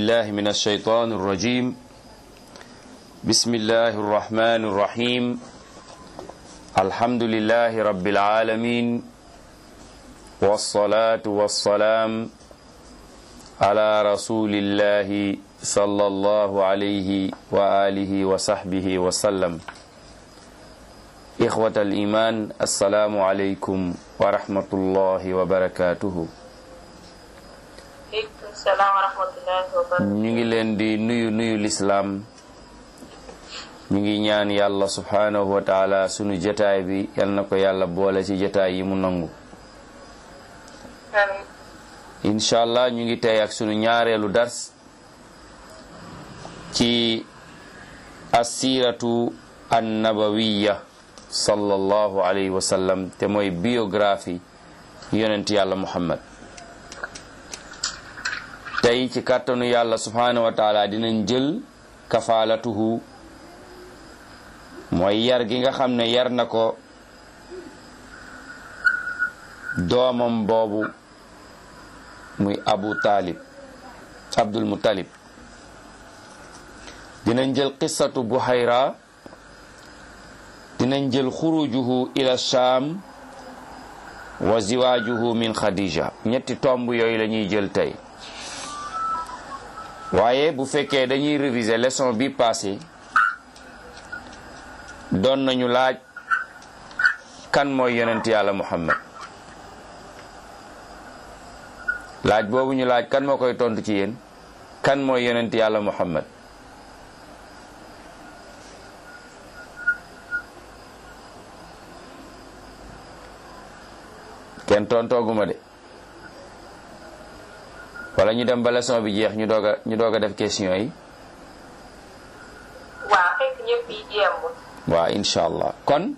بالله من الشيطان الرجيم بسم الله الرحمن الرحيم الحمد لله رب العالمين والصلاة والسلام على رسول الله صلى الله عليه وآله وصحبه وسلم إخوة الإيمان السلام عليكم ورحمة الله وبركاته aleykum salaam wa rahmatullahi wa barakatuh ñu ngi leen di nuyu nuyu lislaam ñu ngi ñaan yàlla subhaanahu wa taala sunu jataay bi yal na ko yàlla boole ci jataay yi mu nangu amiin incha allah ñu ngi tey ak sunu ñaareelu dars ci assiratu annabawiya sallallahu alayhi wa sallam te mooy biographie yonent yàlla muhammad tey ci kàttanu yàlla subhaanahu wa taala dinañ jël kafaalatuhu mooy yar gi nga xam ne yar na ko doomam boobu muy abu taalib abdul muttalib dinañ jël qissatu buhayra dinañ jël xurujuhu ila shaam wa ziwaajuhu min khadija ñetti tomb yooyu la ñuy jël tey waaye bu fekkee dañuy réviser leçon bi passé doon nañu laaj kan mooy yonent yàlla muhammad laaj boobu ñu laaj kan moo koy tontu ci yéen kan mooy yonent yàlla muhammad kenn tontooguma de wala ñu dem ba leçon bi jeex ñu doog a ñu doog a def question yi waaw fekk ñëpp yi jéem waaw incha allah kon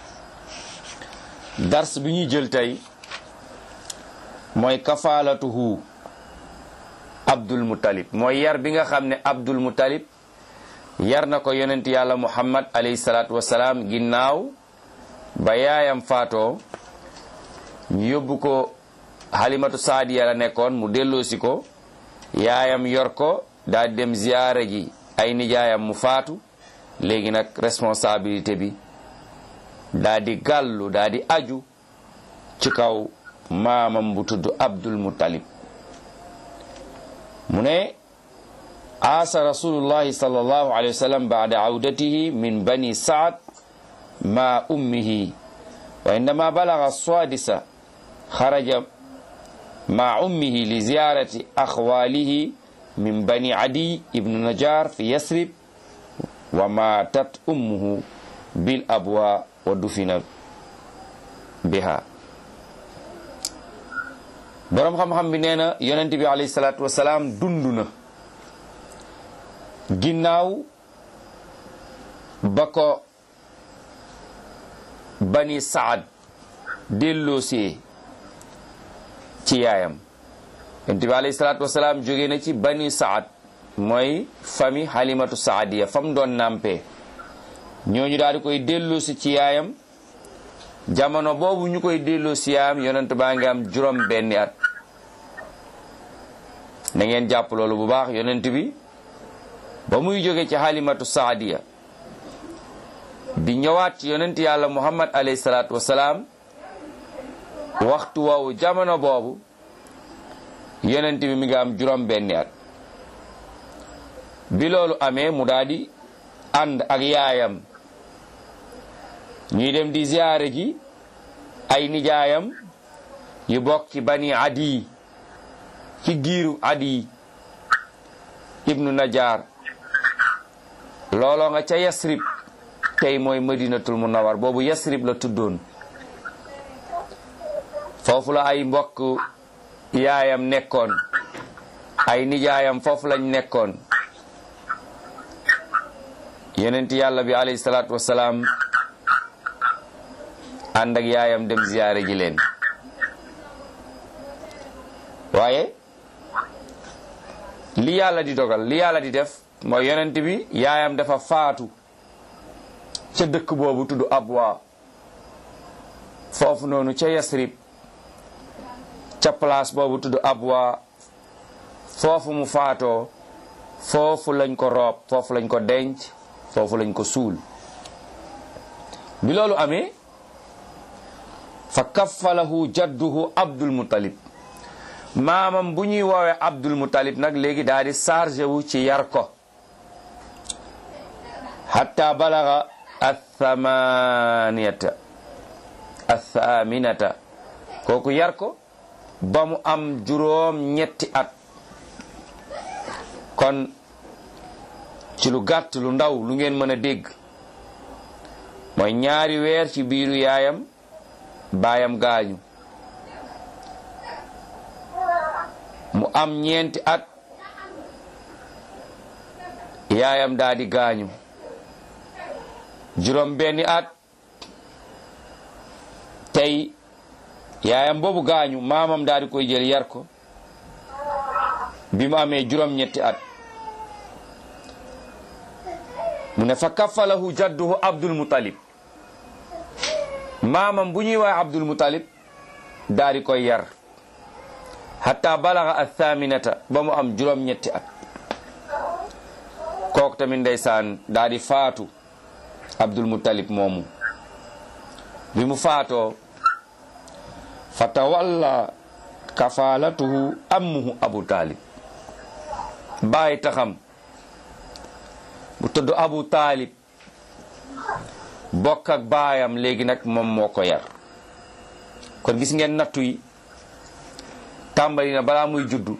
dars bi ñuy jël tey mooy kafaalatuhu abdul muttalib mooy yar bi nga xam ne abdul muttalib yar na ko yonent yàlla muhammad alayhi salaatu wasalaam ginnaaw ba yaayam faatoo ñu yóbbu ko halimatu saadiya la nekkoon mu delloosi ko yaayam yor ko daal di dem ziyaara ji ay nijaayam mu faatu léegi nag responsabilité bi daal di gàllu daal di aju ci kaw maamam bu tudd abdul muttalib mu ne aasa rasulullahi sallallahu alayhi wa sallam baada awdatihi min bani saad ma ummihi wa indama balaga swadisa xaraja ma ummihi li ziyarati axwalihi min bani adi ibnu najar fi yasrib wa matat ummuhu bil abwa wa dufina biha boroom xam-xam bi nee na yonent bi alayhi salaatu wasalaam dund na ginnaaw ba ko bani saad delloosee ci yaayam yonent bi alayhi salaatu wasalaam jóge na ci bani saad mooy fami halimatu saadiya fam doon nampee ñooñu daal di koy delloosi ci yaayam jamono boobu ñu koy delloosi yaayam yonent baa ngi am juróom benni at na ngeen jàpp loolu bu baax yonent bi ba muy jóge ci halimatu saadiya di ñëwaat ci yonent yàlla muhammad alayhi salaatu wasalaam waxtu woowu jamono boobu yonent bi mi ngi am juróom benni at bi loolu amee mu daal di ànd ak yaayam ñuy dem di ziyaare ji ay nijaayam yu bokk ci bani adi ci giiru adi ibnu najar looloo nga ca yasrib tey mooy madinatul munawar boobu yasrib la tuddoon foofu la ay mbokk yaayam nekkoon ay nijaayam foofu lañ nekkoon yonent yàlla bi alayhi salaatu wasalaam ànd ak yaayam dem ziyaare ji leen waaye li yàlla di dogal li yàlla di def mooy yonent bi yaayam dafa faatu ca dëkk boobu tudd Abwa foofu noonu ca Yasrib ca place boobu tudd Abwa foofu mu faatoo foofu lañ ko roob foofu lañ ko denc foofu lañ ko suul bi loolu amee fa kaffalahu jadduhu abdul muttalib maamam bu ñuy woowee abdul muttalib nag léegi daal di chargé wu ci yar ko hatta balaga athamaniyata athaminata kooku yar ko ba mu am juróom ñetti at kon ci lu gàtt lu ndaw lu ngeen mën a dégg mooy ñaari weer ci biiru yaayam baayam gaañu mu am ñeenti at yaayam daa di gaañu juróom benni at tey yaayam boobu gaañu maamam daa di koy jël yar ko bi mu amee juróom ñetti at mu ne fa kafalahu jadduhu abdul mutalib maamam bu ñuy wax abdul mutalib daa di koy yar hatta balaga athaminata ba mu am juróom ñetti at kooku tamit ndeysaan daa di faatu abdul mutalib moomu bi mu faatoo fa tawalla kafalatuhu ammuhu abu talib bàyyi taxam bu tudd abu taalib bokk ak baayam léegi nag moom moo ko yar kon gis ngeen nattu yi tàmbali na balaa muy juddu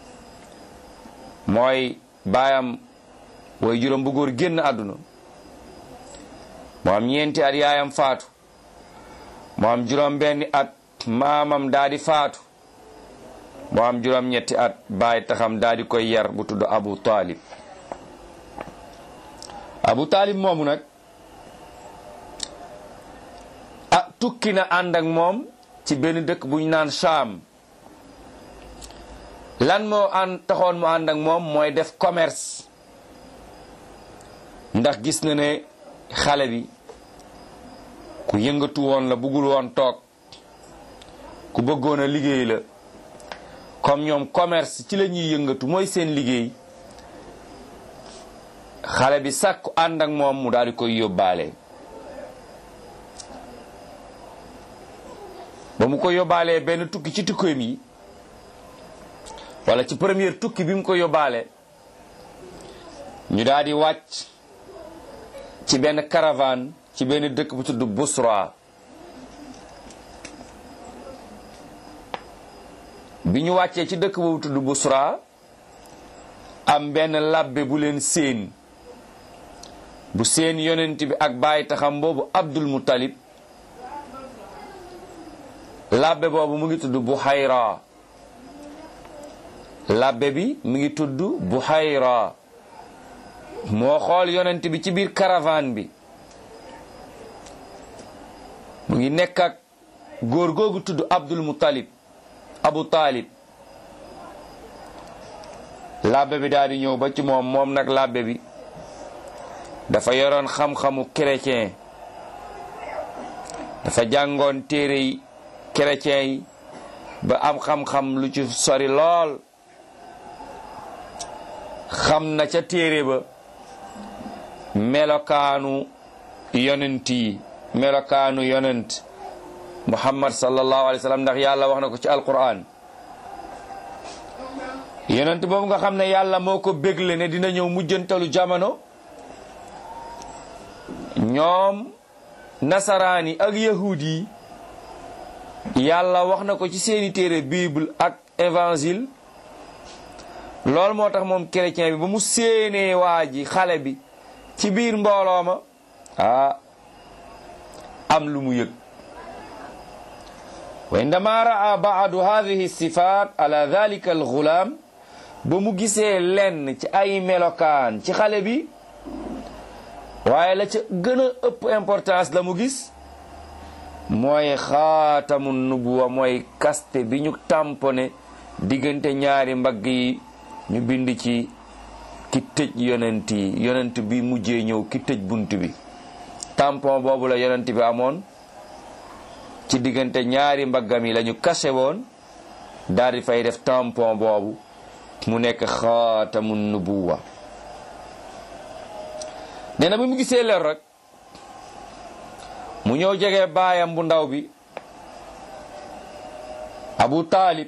mooy baayam way juróom bu góor génn àdduna moo am ñeenti at yaayam faatu moo am juróom benni at maamam daa di faatu moo am juróom ñetti at bàyyi taxam daa di koy yar bu tudd abu taalib abu taalib moomu nag ah tukki na ànd ak moom ci benn dëkk bu ñu naan Shaam lan moo ànd taxoon mu ànd ak moom mooy def commerce ndax gis na ne xale bi ku yëngatu woon la bëggul woon toog ku bëggoon a liggéey la comme ñoom commerce ci la ñuy yëngatu mooy seen liggéey xale bi sàkku ànd ak moom mu daal di koy yóbbaale ba mu ko yóbbaalee benn tukki ci tukkeem yi wala ci première tukki bi mu ko yóbbaale ñu daal di wàcc ci benn caravane ci benn dëkk bu tudd Busra bi ñu wàccee ci dëkk boobu tudd Busra am benn labbe bu leen séen bu seen yonent bi ak bàyyi taxam boobu Abdul Muttalib labbe boobu mu ngi tudd Buhayra labbe bi mu ngi tudd Buhayra moo xool yonent bi ci biir caravane bi mu ngi nekk ak góor googu tudd Abdul Muttalib Abu Talib labbe bi daal di ñëw ba ci moom moom nag labbe bi dafa yoroon xam-xamu chrétien dafa jàngoon téere yi chrétien yi ba am xam-xam lu ci sori lool xam na ca téere ba melokaanu yonent yi melokaanu yonent muhammad sallallahu alayhi wa sallam ndax yàlla wax na ko ci alquran yonent boobu nga xam ne yàlla moo ko bégle ne dina ñëw mujjantalu jamono ñoom nasaraan yi ak yahuud yi yàlla wax na ko ci seeni téere bible ak évangile loolu moo tax moom chrétien bi ba mu séenee waa ji xale bi ci biir mbooloo ma ah am lu mu yëg wa indama raa baadu hadihi sifat ala dhalika alxulaam ba mu gisee lenn ci ay melokaan ci xale bi waaye la ca gën a ëpp importance la mu gis mooy xaatamu nubuwa mooy kaste bi ñu tamponné diggante ñaari mbagg yi ñu bind ci ki tëj yonent yi yonent bi mujjee ñëw ki tëj bunt bi tampon boobu la yonent bi amoon ci diggante ñaari mbaggam yi la ñu kase woon daal di fay def tampon boobu mu nekk xaatamu nubuwa nee na bi mu gisee leer rek mu ñëw jege baayam bu ndaw bi abu taalib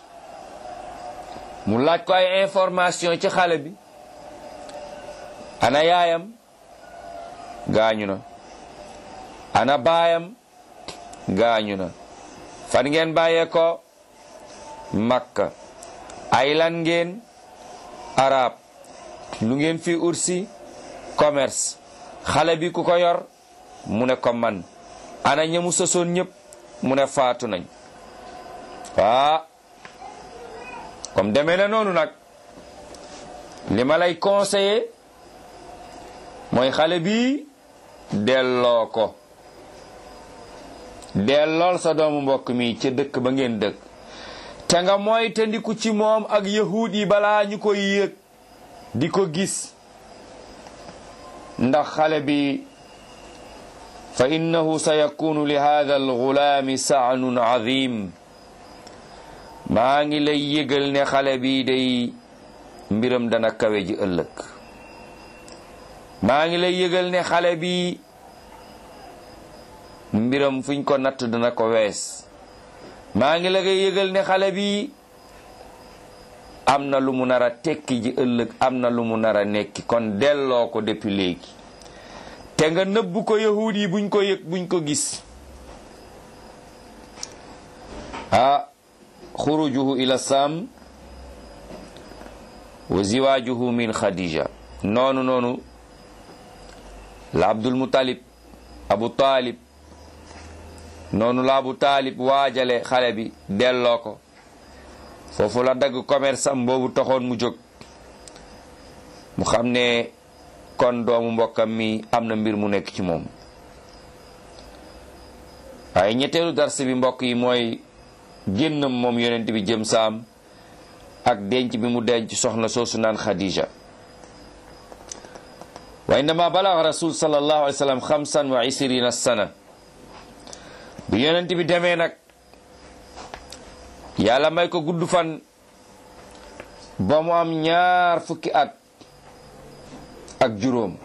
mu laaj ko ay information ci xale bi ana yaayam gaañu na ana baayam gaañu na fan ngeen bàyyee ko makka ay lan ngeen arab lu ngeen fi ursi commerce xale bi ku ko yor mu ne ko man ana ñamu sosoon ñëpp mu ne faatu nañ waa comme demee na noonu nag li ma lay conseiller mooy xale bi delloo ko dellool sa doomu mbokk mi ca dëkk ba ngeen dëkk te nga mooy te ndiku ci moom ak yahuud yi balaa ñu koy yëg di ko gis ndax xale bi fa innahu sa yakunu li hada algulaami saanun azim maa ngi lay yëgal ne xale bi day mbiram dana kawe ji ëllëg maa ngi lay yëgal ne xale bi mbiram fuñ ko natt dana ko wees maa ngi la koy yëgal ne xale bi am na lu mu nar a tekki ji ëllëg am na lu mu nar a nekki kon delloo ko depuis léegi te nga nëbbu ko yahuud yi buñ ko yëg buñ ko gis ah xurujuhu ila sam wa ziwaajuhu min khadija noonu noonu la abdul mutalib abu talib noonu la abu taalib waajale xale bi delloo ko foofu la dagg commerce am boobu taxoon mu jóg mu xam ne kon doomu mbokkam mi am na mbir mu nekk ci moom waaye ñetteelu dars bi mbokk yi mooy génnam moom yonent bi jëm saam ak denc bi mu denc soxna soosu naan Khadija wa indama balagha rasul sallallahu alayhi wa sallam xamsan wa isrina sana bu yonent bi demee nag yàlla may ko gudd fan ba mu am ñaar fukki at ak juróom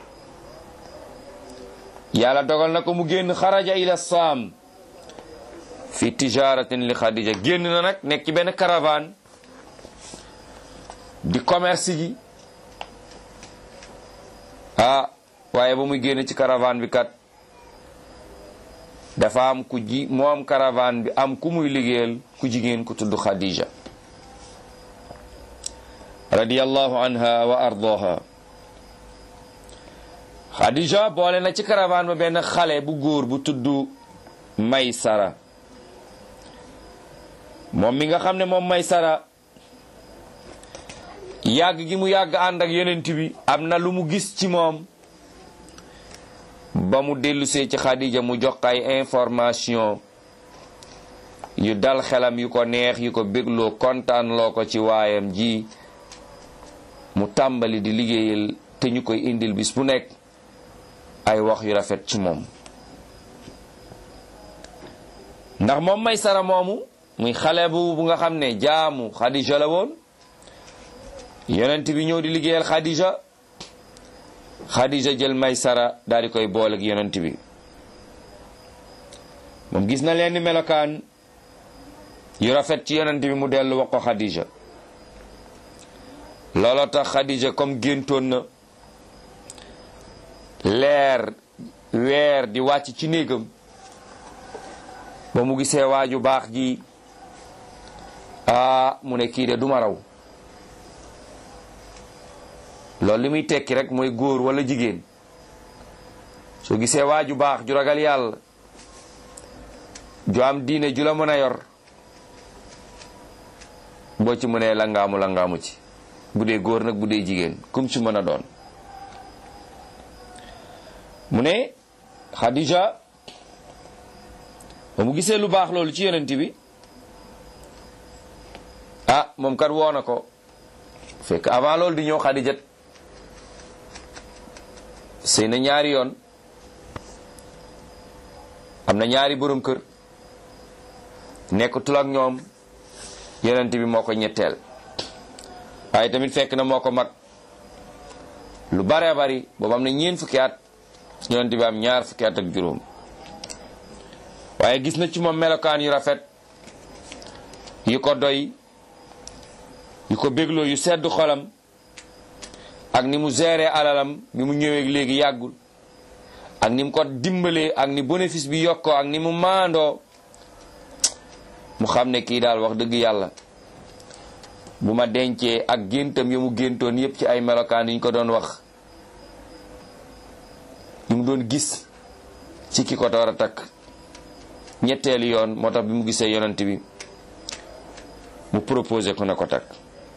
yàlla dogal na ko mu génn xaraja ila saam fi tijaratin li Khadija génn na nag nekk ci benn caravane di commerce ji ah waaye ba muy génn ci caravane bi kat dafa am ku ji moom caravane bi am ku muy liggéeyal ku jigéen ku tudd Khadija radiyallahu anha wa ardaha Khadija boole na ci caravane ba benn xale bu góor bu tudd Maysara moom mi nga xam ne moom Maysara yàgg gi mu yàgg ànd ak yonent bi am na lu mu gis ci moom ba mu dellusee ci Khadija mu jox ay information yu dal xelam yu ko neex yu ko bégloo kontaan loo ko ci waayam ji mu tàmbali di liggéeyal te ñu koy indil bis bu nekk ay wax yu rafet ci moom ndax moom may sara moomu muy xale bu bu nga xam ne jaamu Khadija la woon yonent bi ñëw di liggéeyal Khadija Khadija jël Maysara daal di koy boole ak yonent bi moom gis na leen ni melokaan yu rafet ci yonent bi mu dellu wax ko Khadija looloo tax Khadija comme géntoon na leer weer di wàcc ci néegam ba mu gisee waaju baax ji aa mu ne kii de duma raw loolu li muy tekki rek mooy góor wala jigéen soo gisee waa ju baax ju ragal yàlla ju am diine ju la mën a yor boo ci mënee langaamu langaamu ci bu dee góor nag bu dee jigéen kum ci mën a doon mu ne Khadija ba mu gisee lu baax loolu ci yonent bi ah moom kat woo na ko fekk avant loolu di ñëw Khadija sëy na ñaari yoon am na ñaari borom kër nekkatul ak ñoom yonent bi moo ko ñetteel waaye tamit fekk na moo ko mag lu bare bari boobu am na ñeen fukki at yonent bi am ñaar fukki at ak juróom waaye gis na ci moom melokaan yu rafet yu ko doy yu ko bégloo yu sedd xolam ak ni mu géré alalam bi mu ñëwee léegi yàggul ak ni mu ko dimbalee ak ni bénéfice bi yokkoo ak ni mu maandoo mu xam ne kii daal wax dëgg yàlla bu ma dencee ak géntam ya mu géntoon yépp ci ay melokaan yi ñu ko doon wax yi mu doon gis ci ki ko door a takk ñetteelu yoon moo tax bi mu gisee yonent bi mu proposé ko na ko takk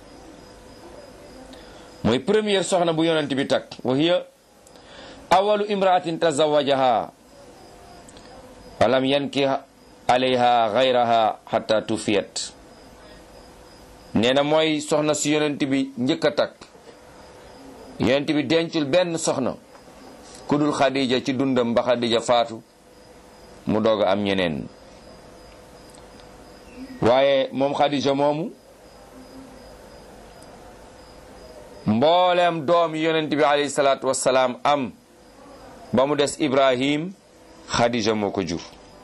mooy première soxna bu yonent bi takk wa hiya awalu imraatin tazawajaha walam yanki alayha gayraha hatta tufiyat nee na mooy soxna si yonent bi njëkk a takk yonent bi dencul benn soxna ku dul xadija ci dundam ba xadija faatu mu doog a am ñeneen waaye moom xadija moomu mbooleem doom yonent bi alayhi salaatu wassalaam am ba mu des ibrahim xadija moo ko jur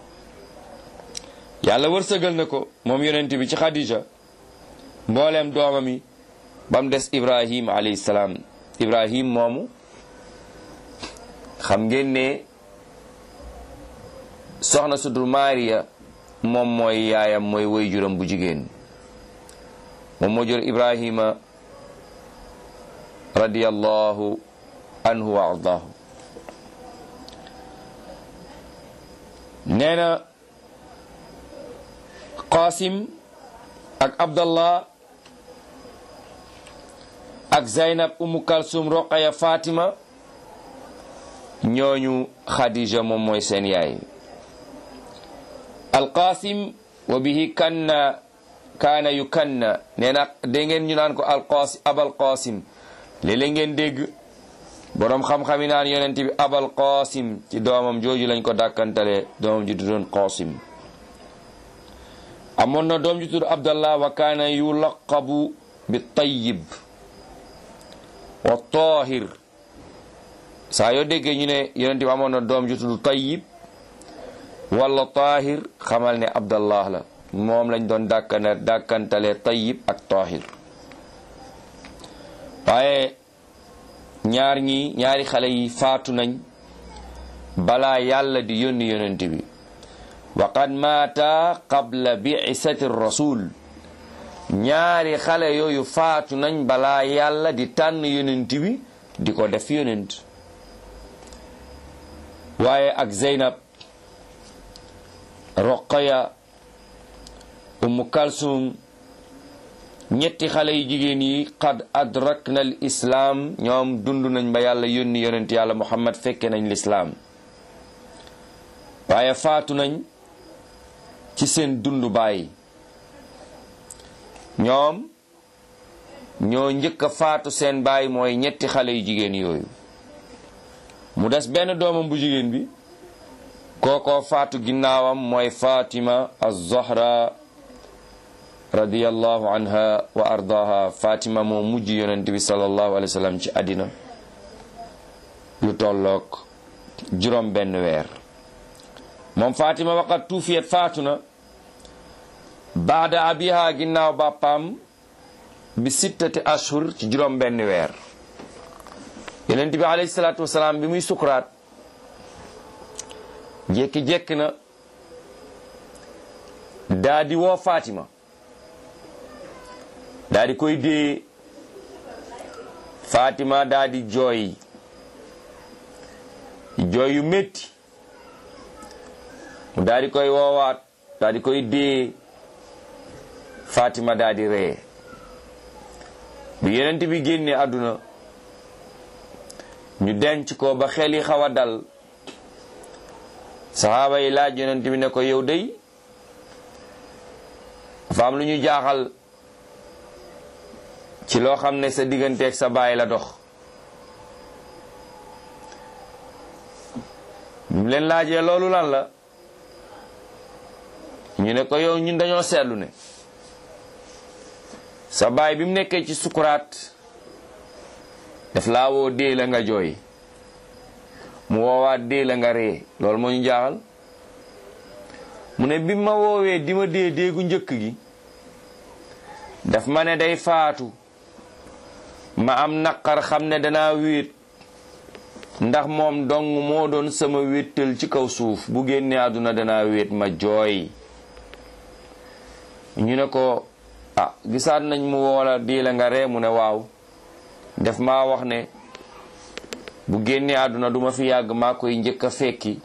yàlla wërsëgal na ko moom yonent bi ci xadija mbooleem doomam yi ba mu des ibrahim alayhi salaam ibrahim moomu xam ngeen ne soxna su dul maariya moom mooy yaayam mooy woy juram bu jigéen moom moo jur ibrahima radiyallahu anhu wa ardaahu nee na qasim ak abdallah ak zaynab umu kalsum roqaya fatima ñooñu xadija moom mooy seen yaay alqasim wa bihi kanna kaana yu kanna nee na dégg ngeen ñu naan ko alqasim abal qasim léeg-léeg ngeen dégg boroom xam-xam yi naan yonent bi abal qasim ci doomam jooju lañ ko dàkkantale doomam ji tuddoon qasim amoon na doom ji tudd abdallah wa kaana yulaqabu bi tayyib wa tahir saa yoo déggee ñu ne yonent bi amoon na doom ju tudd tayyib wala tahir xamal ne abdallah la moom lañ doon dàkkane dàkkantale tayyib ak tahir waaye ñaar ñi ñaari xale yi faatu nañ balaa yàlla di yónni yonent bi wa qad maata qabla bi'isati rasul ñaari xale yooyu faatu nañ balaa yàlla di tànn yonent bi di ko def yonent waaye ak Zeynab Roqaya Umu Kalsum ñetti xale yu jigéen yi qad adrakna al islaam ñoom dund nañ ba yàlla yónni yonent yàlla Muhammad fekke nañ lislaam waaye faatu nañ ci seen dundu baay ñoom ñoo njëkk a faatu seen baay mooy ñetti xale yu jigéen yooyu mu des benn doomam bu jigéen bi kookoo faatu ginnaawam mooy Fatima az-Zahra radiyallahu anha wa ardaha Fatima moo mujj yonent bi sallallahu alayhi wa sallam ci àddina lu tolloog juróom benn weer moom Fatima waqat tuufiyat faatu na baada abiha ginnaaw bàppaam bi sittati ashhur ci juróom benn weer yonent bi alayhi salaatu wasalaam bi muy sukuraat jékki-jékki na daa di woo Fatima daa di koy dee Fatima daa di jooy jooy yu métti mu daa di koy woowaat daa di koy dee Fatima daa di ree bi yonent bi génne àdduna ñu denc ko ba xel yi xaw a dal saxaaba yi laaj yonent bi ne ko yow day dafa am lu ñu jaaxal ci loo xam ne sa digganteeg sa baay la dox mu leen laajee loolu lan la ñu ne ko yow ñun dañoo seetlu ne sa baay bi mu nekkee ci sukuraat daf laa woo dee la nga jooy mu woowaat dee la nga ree loolu moo ñu jaaxal mu ne bi ma woowee di ma dee déegu njëkk gi daf ma ne day faatu ma am naqar xam ne danaa wéet ndax moom dong moo doon sama wéttal ci kaw suuf bu génnee àdduna danaa wéet ma jooy ñu ne ko ah gisaat nañ mu woola dee la nga ree mu ne waaw def maa wax ne bu génnee àdduna duma fi yàgg maa koy njëkk a fekki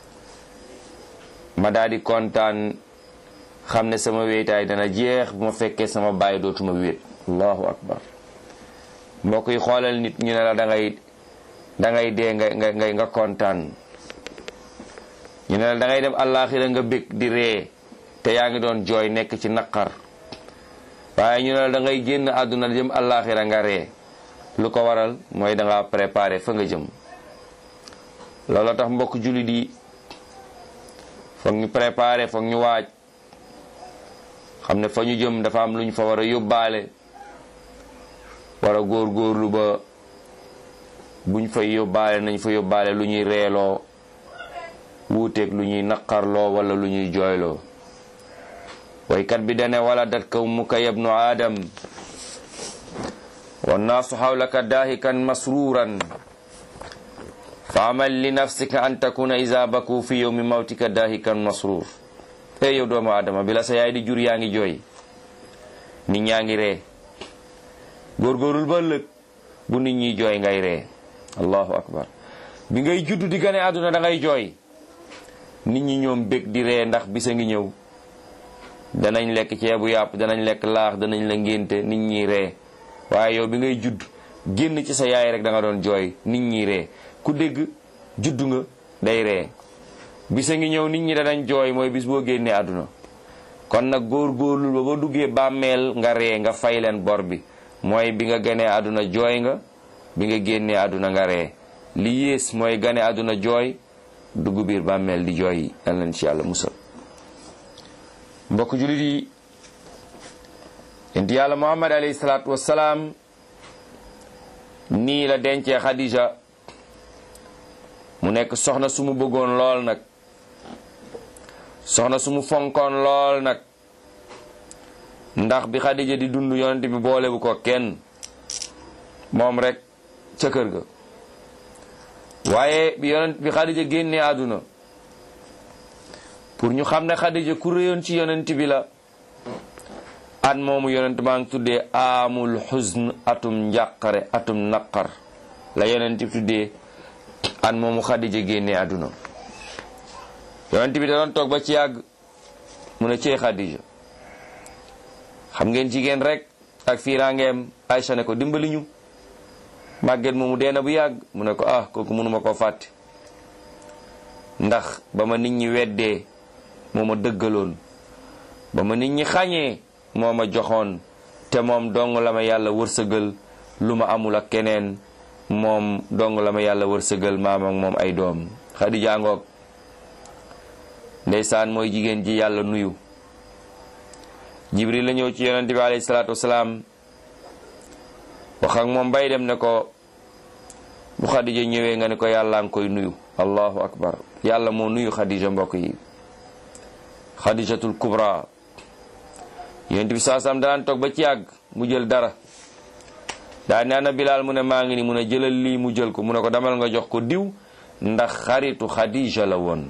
ma daal di kontaan xam ne sama wéetaay dana jeex bu ma fekkee sama baay dootuma wéet allahu akbar mbokk yi xoolal nit ñu ne la da ngay da ngay dee nga nga nga kontaan ñu ne la da ngay dem àllaaxira nga bég di ree te yaa ngi doon jooy nekk ci naqar waaye ñu ne la da ngay génn àdduna jëm àllaaxira nga ree lu ko waral mooy da nga préparé fa nga jëm loolu tax mbokk jullit yi foog ñu préparé foog ñu waaj xam ne fa ñu jëm dafa am lu ñu fa war a yóbbaale war a góorgóorlu ba buñ fay yóbbaale nañ fa yóbbaale lu ñuy reeloo wuuteeg lu ñuy naqarloo wala lu ñuy jooyloo waykat bi dane wala dat ka ummuka yabnu aadam wannaasu xawlaka daahikan masruuran fa amal li nafsika an takuna isa baku fi yowmi mawtika daahikan masruur ey yow doomu aadama bi la sa yaay di jur yaa ngi jooy nit ñaa ngi ree góorgóorul ba ëllëg bu nit ñi jooy ngay ree allahu akbar bi ngay judd di gane àdduna da ngay jooy nit ñi ñoom bég di ree ndax bisa ngi ñëw danañ lekk ceebu yàpp danañ lekk laax danañ la ngénte nit ñi ree waaye yow bi ngay judd génn ci sa yaay rek da nga doon jooy nit ñi ree ku dégg judd nga day ree bisa ngi ñëw nit ñi danañ jooy mooy bis boo génnee àdduna kon nag góor-góorlu ba ba duggee bàmmeel nga ree nga fay leen bor bi mooy bi nga ganee àdduna jooy nga bi nga génnee àdduna nga ree li yées mooy gane àdduna jooy dugg biir bàmmeel di jooy yal nañ ci yàlla musal mbokk jullit yi yonent yàlla muhammad alayhi salaatu wassalaam nii la dencee Khadija mu nekk soxna su mu bëggoon lool nag soxna su mu fonkoon lool nag ndax bi Khadija di dund yonent bi boolewu ko kenn moom rek ca kër ga waaye bi yonent bi Khadija génnee àdduna pour ñu xam ne Khadija ku réyoon ci yonent bi la at moomu yonent maa ngi tuddee amul xusn atum njàqare atum naqar la yonent bi tuddee at moomu Khadija génnee àdduna yonent bi da doon toog ba ci yàgg mu ne cee Khadija xam ngeen jigéen rek ak fiiraangeem Aïcha ne ko dimbali ñu màgget moomu dee na bu yàgg mu ne ko ah kooku mënuma koo fàtte ndax ba ma nit ñi weddee moo ma dëggaloon ba ma nit ñi xañee moo ma joxoon te moom dong la ma yàlla wërsëgal lu ma amul ak keneen moom dong la ma yàlla wërsëgal maam ak moom ay doom Xadija ngoog ndeysaan mooy jigéen ji yàlla nuyu jibril la ñëw ci yonente bi alayhi salaatu wasalaam wax ak moom bay dem ne ko bu Xadija ñëwee nga ne ko yàlla nga koy nuyu allahu akbar yàlla moo nuyu Xadija mbokk yi Xadijatul kubra yonent bi saasam daan toog ba ci yàgg mu jël dara daa ne ana Bilaal mu ne maa ngi ni mu ne jëlal lii mu jël ko mu ne ko demal nga jox ko diw ndax xaritu Xadija la woon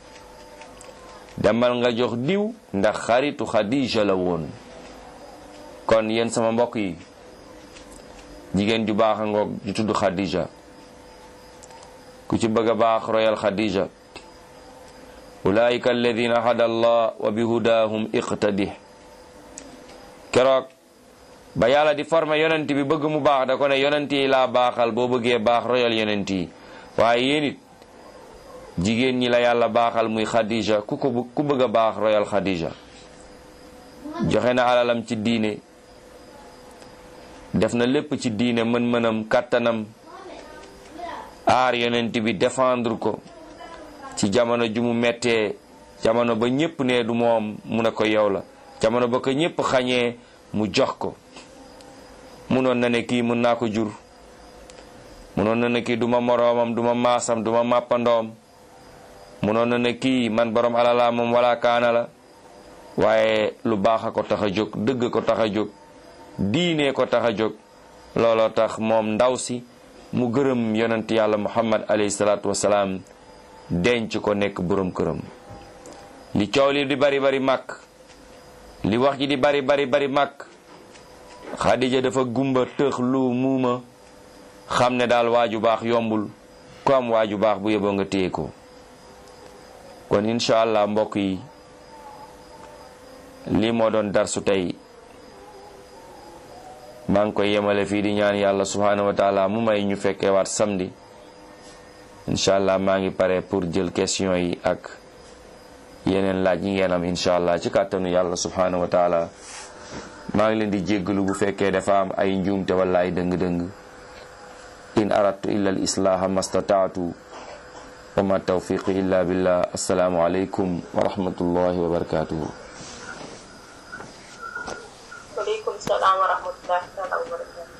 demal nga jox diw ndax xaritu Xadija la woon kon yéen sama mbokk yi jigéen ju baax a ngoog ju tudd Xadija ku ci bëgg a baax royal Xadija ulaika alladina hada allah wa bi hudahum iqtadih keroog ba yàlla di former yonent bi bëgg mu baax da ko ne yonent yi laa baaxal boo bëggee baax royal yonent yi waaye yéen it jigéen ñi la yàlla baaxal muy Khadija ku ko ku bëgg a baax royal Khadija joxe na alalam ci diine def na lépp ci diine mën-mënam kàttanam aar yonent bi défendre ko ci jamono ju mu mettee jamono ba ñépp ne du moom mu ne ko yow la jamono ba ko ñépp xañee mu jox ko munoon na ne kii mun naa ko jur munoon na ne kii duma moroomam duma maasam duma màppandoom munoon na ne kii man borom alala moom wala kaana la waaye lu baax a ko tax a jóg dëgg ko tax a jóg diine ko tax a jóg looloo tax moom ndaw si mu gërëm yonent yàlla muhammad alayhi salaatu wasalaam denc ko nekk borom këram li coow li di bari bari màkk li wax ji di bari bari bari màkk xadija dafa gumba tëx lu muuma xam ne daal waaju baax yombul ku am waaju baax bu yeboo nga téye ko kon incha allah mbokk yi lii moo doon darsu tey maa ngi koy yemale fii di ñaan yàlla subhanahu wa taala mu may ñu fekkee waat samedi incha allah maa ngi pare pour jël question yi ak yeneen laaj yi ngeen am incha allah ci kàttanu yàlla subhanahu wa taala maa ngi leen di jéggalu bu fekkee dafa am ay njuumte wala ay dëng-dëng in aradtu illa al islaha mastataatu wa ma tawfiqi illa billah assalaamu aleykum wa rahmatullahi wa barakatuhu waaleykum salaam wa rahmatullahi taala wa barakatu